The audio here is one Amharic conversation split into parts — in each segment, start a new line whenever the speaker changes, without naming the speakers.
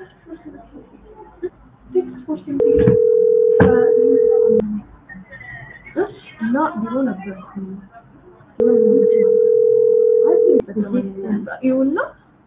እና ቢሮ ነበር ይሁና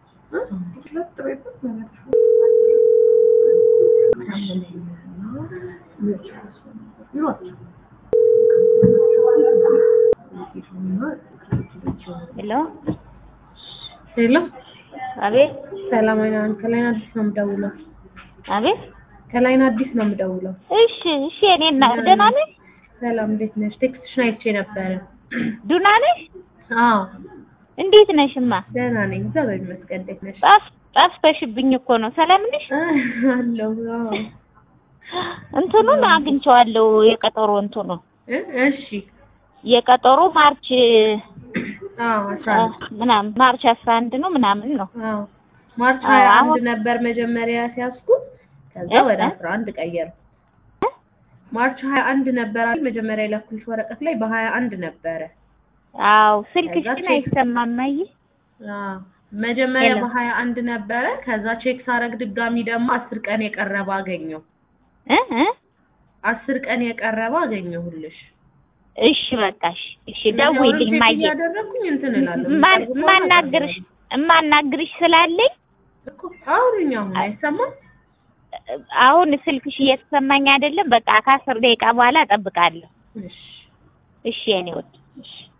ሄሎ
ሄሎ
አቤት
ሰላማዊ ነኝ። ከላይን አዲስ ነው የምደውለው።
አቤት
ከላይን አዲስ ነው የምደውለው።
እሺ እሺ እኔ እና ደህና ነሽ
ሰላም እንዴት ነሽ? ቴክስትሽን አይቼ ነበረ።
ዱና ነሽ
አዎ
እንዴት ነሽማ
ደህና ነኝ፣ እግዚአብሔር ይመስገን። እንዴት ነሽ?
ጠፍ ጠፍተሽብኝ እኮ ነው ሰላም ነሽ
አለሁ። አዎ
እንትኑን አግኝቼዋለሁ የቀጠሮ እንትኑ
እ እሺ
የቀጠሮ ማርች
አዎ አስራ አንድ
ምናምን ማርች አስራ አንድ ነው ምናምን ነው
አዎ ማርች
አዎ፣
ሀያ አንድ
አሁን-
ነበር መጀመሪያ ሲያስኩት፣ ከዛ
እ?
ወደ
እ?
አስራ አንድ ቀየሩ። ማርች ሀያ አንድ ነበር አይደል? መጀመሪያ የላኩልሽ ወረቀት ላይ በሀያ አንድ ነበረ።
አዎ ስልክሽ
ከዛ
ግን
ቼክ-
አይሰማም ማይ
አዎ መጀመሪያ
ሄሎ።
በሀያ አንድ ነበረ። ከዛ ቼክ ሳረግ ድጋሚ ደግሞ አስር ቀን የቀረበ አገኘው።
እ እ
አስር ቀን የቀረበ አገኘሁልሽ።
እሺ በቃ እሺ እሺ ደውይልኝ
ቼክ
ማየ
እያደረግኩኝ እንትን እላለሁ።
ማን
የሚቀርቡ ከሆነ
ማናግርሽ እማናግርሽ ስላለኝ
እኮ አውሪኝ። አሁን አይሰማም?
አሁን ስልክሽ እየተሰማኝ አይደለም። በቃ ከአስር ደቂቃ በኋላ እጠብቃለሁ።
እሺ
እሺ የኔ ወድ
እሺ